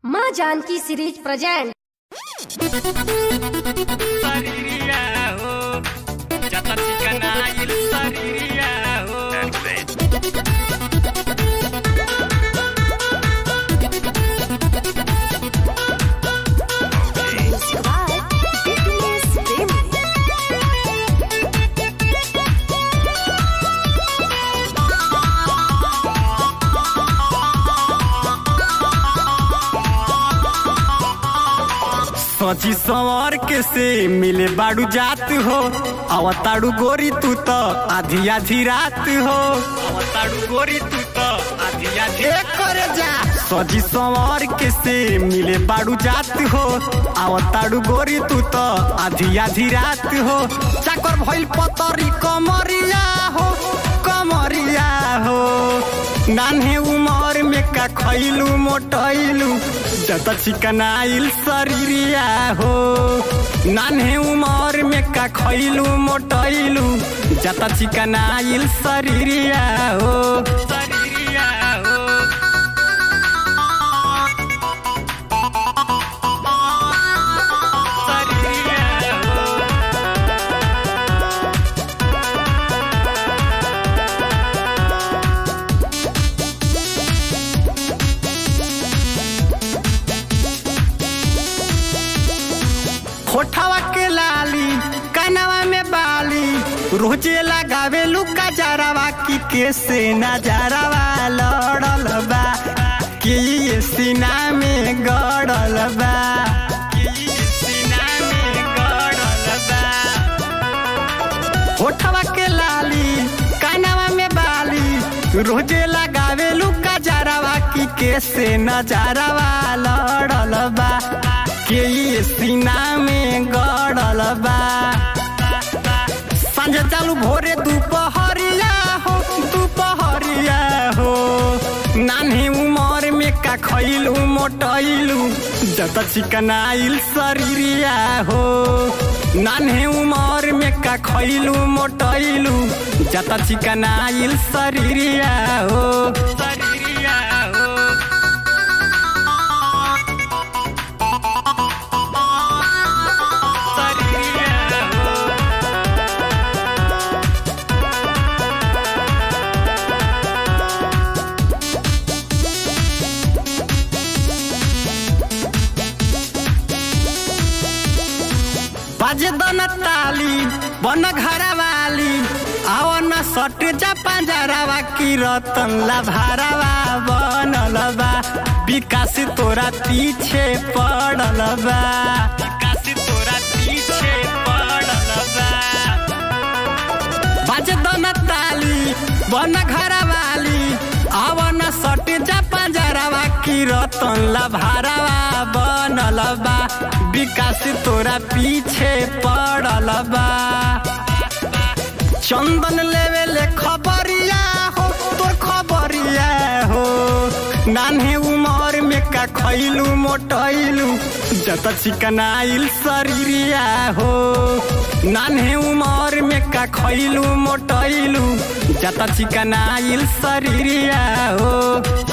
माँ Janaki series present Sariria, oh. Jata chikana il sariria, oh. सची सवार के से मिले बाड़ू जात हो अवताड़ू गोरी तू तो आधी आधी रात हो Awataru gori tu to, adi adi. करे जा सजी सवार के से मिले बाड़ू जात हो अवताड़ू गोरी तू तो आधी आधी रात हो चाकर भइल पतरी कमरिया हो कमरिया हो नान्हे उमर में का खैलू मोटैलू जत चिकनाइल शरीरिया हो नान्हे उमर में का खैलू मोटैलू जत चिकनाइल शरीरिया हो Sariria, oh. Sariria, oh. होठवा के लाली कनवा में बाली रोजे लगावे लुका जरावा की कैसे नजरवा लड़ल बा कि ये सीना में गड़ल बा कि ये सीना में गड़ल बा होठवा के लाली कानवा में बाली रोजे लगावे लुका जरावा की कैसे नजरवा लड़ल बा के ये सीना में गड़ल बा सांझ चालू भोरे दोपहरिया हो दोपहरिया हो नान्हे उमर में का खैलू मोटैलू जत चिकनाइल शरीरिया हो नान्हे उमर में का खैलू मोटैलू जत चिकनाइल शरीरिया हो Sariria, oh. Sariria, oh. बाजे दन ताली बन घरवाली आवन सट जा पंजरावा की रतन ला भारवा बनल बा विकास तोरा पीछे पड़ल बा Kasi tora पीछे पड़ल बा बाजे दन ताली बन घरवाली आवन सट जा पंजरावा की रतन ला भारवा बनल बा विकास तोरा पीछे पड़ल बा चंदन लेवे ले खबरिया हो तोर खबरिया हो नान्हे उमर में का खैलू मोटैलू जत चिकनाइल शरीरिया हो नान्हे उमर में का खैलू मोटैलू जत चिकनाइल शरीरिया हो